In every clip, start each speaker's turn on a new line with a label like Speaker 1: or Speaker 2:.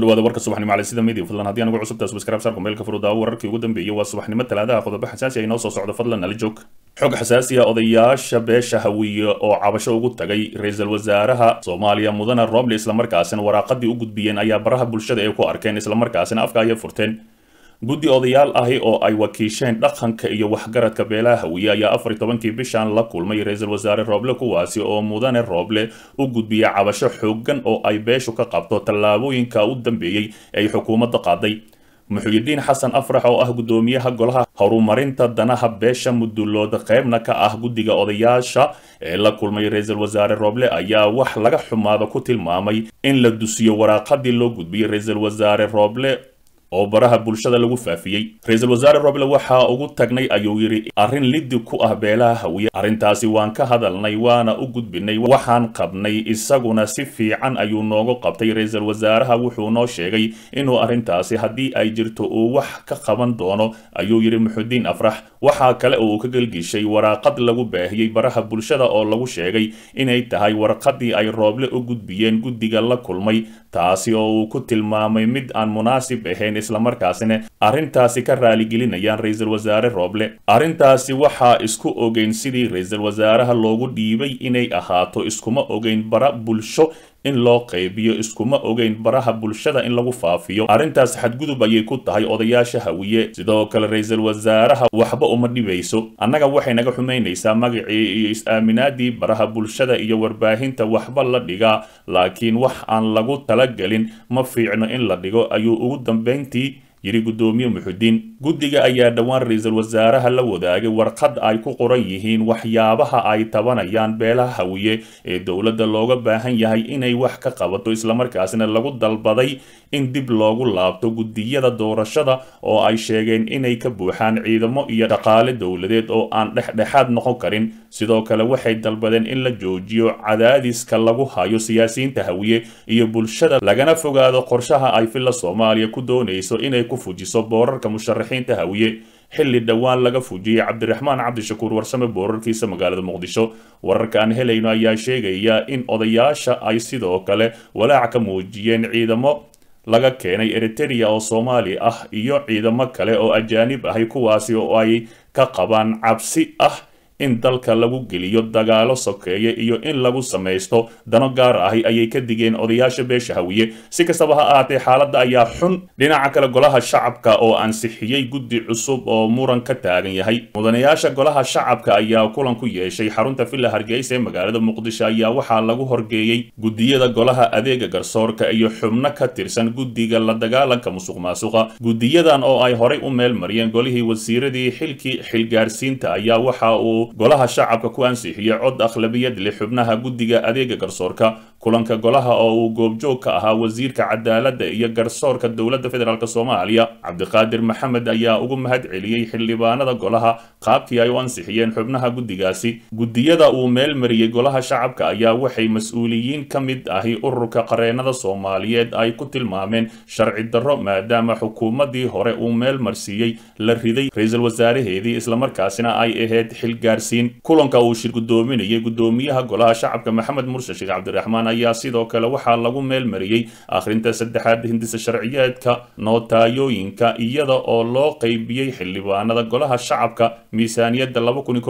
Speaker 1: dhawaada warka subaxnimo cali sida media fadlan haddii anigu cusubtaa subscribe saarku meelka furudaawo wararkii ugu dambeeyay waa subaxnimo talaadaha qodobo xasaasi ay noo soo socdo fadlan nala joog xog xasaasi ah odayaasha beesha hawiye oo cabasho ugu tagay ra-iisul wasaaraha soomaaliya mudane roble islamarkaasina waraaqadii u gudbiyeen ayaa baraha bulshada ay ku arkeen islamarkaasina afka ayay furteen guddi odayaal ahi oo ay wakiisheen dhaqanka iyo waxgaradka beelaha hawiye ayaa afar iyo tobankii bishan la kulmay ra-iisul wasaare rooble kuwaasi oo mudane rooble u gudbiyay cabasho xoogan oo ay beeshu ka qabto tallaabooyinka u dambeeyey ay xukuumadda qaaday muxuyidiin xasan afrax oo ah guddoomiyaha golaha horumarinta danaha beesha mudulooda qaybna ka ah guddiga odayaasha ee la kulmay ra-iisul wasaare rooble ayaa wax laga xumaado ku tilmaamay in la dusiyo waraaqadii loo gudbiyey ra-iisul wasaare rooble oo baraha bulshada lagu faafiyey ra-iisul wasaare roble waxaa ugu tagnay ayuu yidhi arrin lidi ku ah beelaha hawiye arrintaasi waan ka hadalnay waana u gudbinay waxaan qabnay isaguna si fiican ayuu noogu qabtay ra-iisul wasaaraha wuxuu noo sheegay inuu arrintaasi haddii ay jirto uu wax ka qaban doono ayuu yidhi muxudiin afrax waxaa kale oo uu ka gelgishay waraaqad lagu baahiyey baraha bulshada oo lagu sheegay inay tahay warqadii ay rooble u gudbiyeen guddiga la kulmay taasi oo uu ku tilmaamay mid aan munaasib ahayn islamarkaasina arrintaasi ka raaligelinayaan ra-iisul wasaare rooble arrintaasi waxaa isku ogeyn sidii ra-iisul wasaaraha loogu dhiibay inay ahaato iskuma ogeyn bara bulsho in loo qaybiyo iskuma ogeyn baraha bulshada in lagu faafiyo arrintaas xadgudub ayay ku tahay odayaasha hawiye sidoo kale ra-iisul wasaaraha waxba uma dhibayso annaga waxay naga xumaynaysaa magacii iyo is-aaminaadii baraha bulshada iyo warbaahinta waxba la dhigaa laakiin wax aan lagu talagelin ma fiicno in la dhigo ayuu ugu dambayntii yidhi guddoomiye muxudiin guddiga ayaa dhowaan ra-iisul wasaaraha la wadaagay warqad ay ku qoran yihiin waxyaabaha ay tabanayaan beelaha hawiye ee dowladda looga baahan yahay inay wax ka qabato islamarkaasina lagu dalbaday in dib loogu laabto guddiyada doorashada oo ay sheegeen inay ka buuxaan ciidamo iyo dhaqaale dowladeed oo aan dhexdhexaad noqon karin sidoo kale waxay dalbadeen in la joojiyo cadaadiska lagu hayo siyaasiyiinta hawiye iyo bulshada lagana fogaado qorshaha ay filla soomaaliya ku doonayso inay ku fujiso boorarka musharaxiinta hawiye xilli dhowaan laga fujiyey cabdiraxmaan cabdishakuur warsame boorarkiisa magaalada muqdisho wararka aan helayno ayaa sheegaya in odayaasha ay sidoo kale walaac ka muujiyeen ciidamo laga keenay eritereya oo soomaali ah iyo ciidamo kale oo ajaanib ahay kuwaasi oo ay ka qabaan cabsi ah in dalka lagu geliyo dagaalo sokeeye iyo in lagu samaysto dano gaar ahi ayay ka digeen odayaasha beesha hawiye si kastaba ha ahaatee xaaladda ayaa xun dhinaca kale golaha shacabka oo ansixiyey guddi cusub oo muran ka taagan yahay mudanayaasha golaha shacabka ayaa kulan ku yeeshay xarunta villa hargeysa ee magaalada muqdisho ayaa waxaa lagu horgeeyey guddiyada golaha adeega garsoorka iyo xubno ka tirsan guddiga la dagaalanka musuq maasuqa guddiyadan oo ay horay u meel mariyeen golihii wasiiradii xilkii xilgaarsiinta ayaa waxa uu golaha shacabka ku ansixiyey cod akhlabiyad leh xubnaha guddiga adeega garsoorka kulanka golaha oo uu goobjoog ka ahaa wasiirka cadaaladda iyo garsoorka dowladda federaalk soomaaliya cabdiqaadir maxamed ayaa ugu mahad celiyey xildhibaanada golaha qaabkii ay u ansixiyeen xubnaha guddigaasi guddiyada uu meel mariyey golaha shacabka ayaa waxay mas-uuliyiin ka mid ahi ururka qareenada soomaaliyeed ay ku tilmaameen sharci darro maadaama xukuumaddii hore uu meel marsiiyey la riday ra-iisul wasaaraheedii islamarkaasina ay ahayd xilgaarsiin kulanka uu shir guddoominayay guddoomiyaha golaha shacabka maxamed murse sheekh cabdiraxmaan ayaa sidoo kale waxaa lagu meel mariyey akhrinta saddexaad hindisa sharciyeedka nootayooyinka iyada oo loo qeybiyey xildhibaanada golaha shacabka miisaaniyadda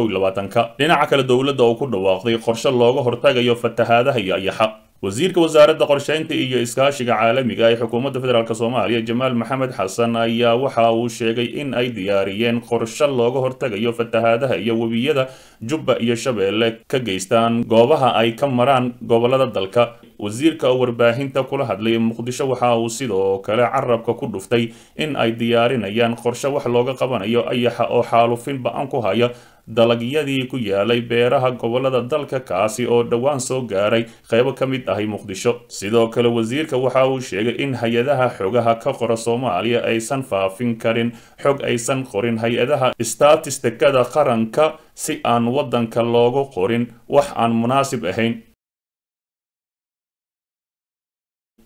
Speaker 1: dhinaca kale dowladda oo ku dhawaaqday qorshe looga hortagayo fatahaadaha iyo ayaxa wasiirka wasaaradda qorsheynta iyo iskaashiga caalamiga ee xukuumadda federaalk soomaaliya jamaal maxamed xasan ayaa waxa uu sheegay in ay diyaariyeen qorshe looga hortagayo fatahaadaha iyo webiyada jubba iyo shabeelle ka geystaan goobaha ay ka maraan gobolada dalka wasiirka oo warbaahinta kula hadlay muqdisho waxa uu sidoo kale carabka ku dhuftay in ay diyaarinayaan qorshe wax looga qabanayo ayaxa oo xaalufin ba-an ku haya dalagyadii ku yaalay beeraha gobolada dalka kaasi oo dhowaan soo gaaray qaybo ka mid ahi muqdisho sidoo kale wasiirka waxa uu sheegay in hay-adaha xogaha ka qora soomaaliya aysan faafin karin xog aysan qorin hay-adaha statistikada qaranka si aan waddanka loogu qorin wax aan munaasib ahayn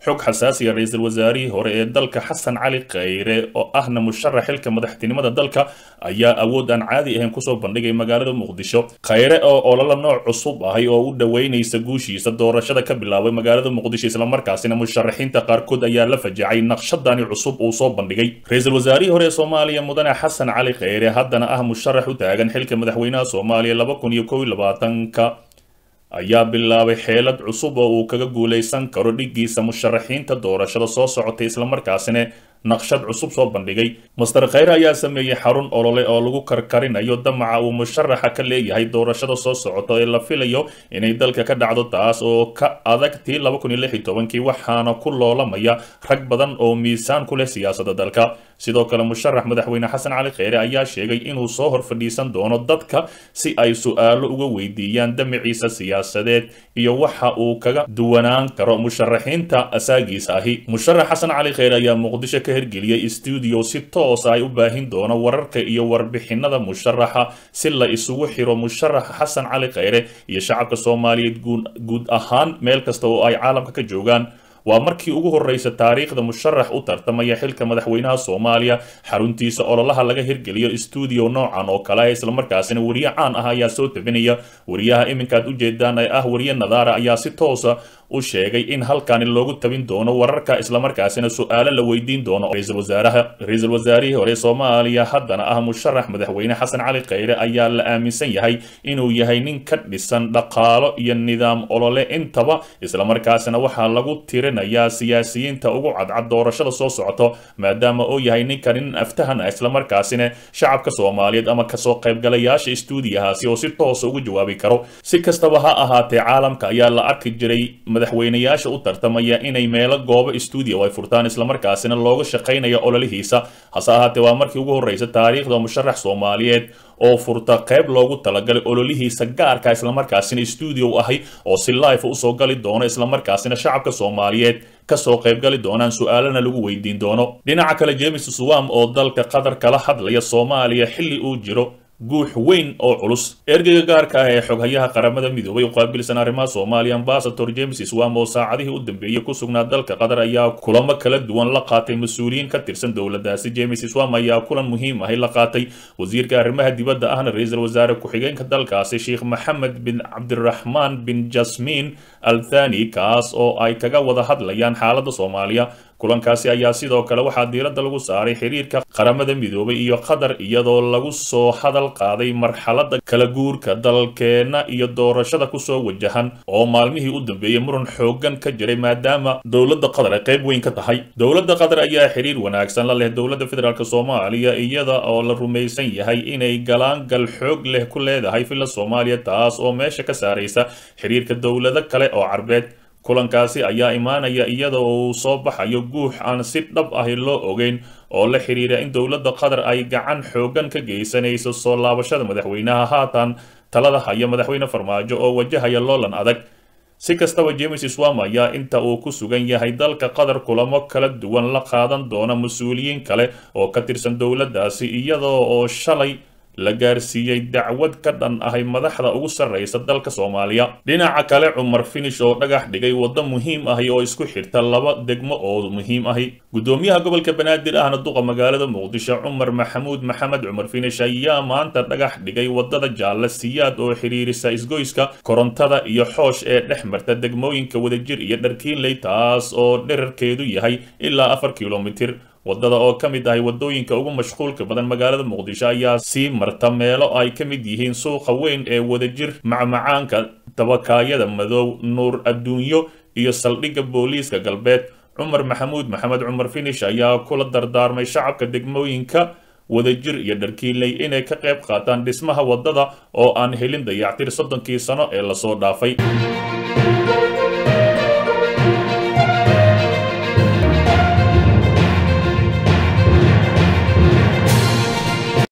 Speaker 1: xog xasaasiya ra-iisul wasaarihii hore ee dalka xasan cali khayre oo ahna musharax xilka madaxtinimada dalka ayaa awood aan caadi ahayn kusoo bandhigay magaalada muqdisho khayre oo ololo nooc cusub ahay oo u dhoweynaysa guushiisa doorashada ka bilaabay magaalada muqdisho islamarkaasina musharaxiinta qaarkood ayaa la fajacay naqshadani cusub uu soo bandhigay ra-iisul wasaarihii hore ee soomaaliya mudane xasan cali khayre haddana ah musharax u taagan xilka madaxweynaha soomaaliya laba kun iyo kow iyo labaatanka ayaa bilaabay xeelad cusub oo uu kaga guulaysan karo dhiggiisa musharaxiinta doorashada soo socotay islamarkaasina naqshad cusub soo bandhigay master khayre ayaa sameeyey xarun olole oo lagu karkarinayo damaca uu musharaxa ka leeyahay doorashada soo socota ee la filayo inay dalka ka dhacdo taas oo ka adag tii laba kun iyo lix iyo tobankii waxaana ku loolamaya rag badan oo miisaan ku leh siyaasadda dalka sidoo kale musharax madaxweyne xasan cali kheyre ayaa sheegay inuu soo hor fadhiisan doono dadka si ay su-aalo uga weydiiyaan damaciisa siyaasadeed iyo waxa uu kaga duwanaan karo musharaxiinta asaagiisa ahi musharax xasan cali kheyre ayaa muqdisho ka hirgeliyey stuudio si toosa ay u baahin doono wararka iyo warbixinada musharaxa si la isugu xiro musharax xasan cali kheyre iyo shacabka soomaaliyeed guud ahaan meel kasta oo ay caalamka ka joogaan waa markii ugu horreysa taariikhda musharax u tartamaya xilka madaxweynaha soomaaliya xaruntiisa ololaha laga hirgeliyo stuudio noocan oo kale islamarkaasina wariye caan ah ayaa soo tabinaya wariyaha iminkaad ujeedaan ee ah wariye nadaara ayaa si toosa u sheegay in halkani loogu tabin doono wararka islamarkaasina su-aalo la weydiin doono ra-iisul wasaaraha ra-iisul wasaarihii hore soomaaliya haddana ah musharax madaxweyne xasan cali kheyre ayaa la aaminsan yahay inuu yahay nin ka dhisan dhaqaalo iyo nidaam olole intaba islamarkaasina waxaa lagu tirinayaa siyaasiyiinta ugu cadcad doorashada soo socoto maadaama uu yahay ninkan nin aftahan ah islamarkaasina shacabka soomaaliyeed ama kasoo qaybgalayaasha stuudiyahaasi oo si toosa ugu jawaabi karo si kastaba ha ahaatee caalamka ayaa la arki jiray madaxweynayaasha u tartamaya inay meelo goobo stuudio ay furtaan islamarkaasina looga shaqaynayo ololihiisa hase ahaatee waa markii ugu horreysa taariikhda musharax soomaaliyeed oo furta qayb loogu talagalay ololihiisa gaarka islamarkaasina stuudio ahay oo si life usoo gali doono islamarkaasina shacabka soomaaliyeed kasoo qaybgali doonaan su-aalana lagu weydiin doono dhinaca kale james swam oo dalka qatar kala hadlaya soomaaliya xilli uu jiro guux weyn oo culus ergeyga gaarka ah ee xoghayaha qaramada midoobay u qaabilsan arrimaha soomaaliya ambasador james swam oo saacadihii u dambeeyey ku sugnaa dalka qatar ayaa kulamo kala duwan la qaatay mas-uuliyiin ka tirsan dowladdaasi james swam ayaa kulan muhiim ahi la qaatay wasiirka arrimaha dibadda ahna ra-iisul wasaare ku-xigeenka dalkaasi sheekh maxamed bin cabdiraxmaan bin jasmiin al thani kaas oo ay kaga wada hadlayaan xaaladda soomaaliya kulankaasi ayaa sidoo kale waxaa diiradda lagu saaray xiriirka qaramada midoobay iyo qatar iyadoo lagu soo hadal qaaday marxaladda kala guurka dalkeenna iyo doorashada kusoo wajahan oo maalmihii u dambeeyey muran xoogan ka jiray maadaama dowladda qatar ay qayb weyn ka tahay dowladda qatar ayaa xiriir wanaagsan la leh dowladda federaalk soomaaliya iyada oo la rumaysan yahay inay galaangal xoog leh ku leedahay filla soomaaliya taas oo meesha ka saaraysa xiriirka dowlado kale oo carbeed kulankaasi ayaa imaanaya iyada uu soo baxayo guux aan si dhab ahi loo ogeyn oo la xiriira in dowladda qatar ay gacan xoogan ka geysanayso soo laabashada madaxweynaha haatan talada haya madaxweyne farmaajo oo wajahaya loolan adag si kastaba james swam ayaa inta uu ku sugan yahay dalka qatar kulamo kala duwan la qaadan doona mas-uuliyiin kale oo ka tirsan dowladdaasi iyada oo shalay la gaarsiiyey dacwad ka dhan ahay madaxda ugu sarreysa dalka soomaaliya dhinaca kale cumar finish oo dhagax dhigay waddo muhiim ahi oo isku xirta laba degmo oo muhiim ahi guddoomiyaha gobolka banaadir ahna duqa magaalada muqdisho cumar maxamuud maxamed cumar finish ayaa maanta dhagax dhigay waddada jaalle siyaad oo xiriirisa isgoyska korontada iyo xoosh ee dhex marta degmooyinka wadajir iyo dharkiinley taas oo dherarkeedu yahay ilaa afar kilomitir waddada oo ka mid ahay waddooyinka ugu mashquulka badan magaalada muqdisho ayaa sii marta meelo ay ka mid yihiin suuqa weyn ee wadajir macmacaanka dabakaayada madow nuur adduunyo iyo saldhigga booliiska galbeed cumar maxamuud maxamed cumar finish ayaa kula dardaarmay shacabka degmooyinka wadajir iyo dharkiinley inay ka qayb qaataan dhismaha waddada oo aan helin dayactir soddonkii sano ee lasoo dhaafay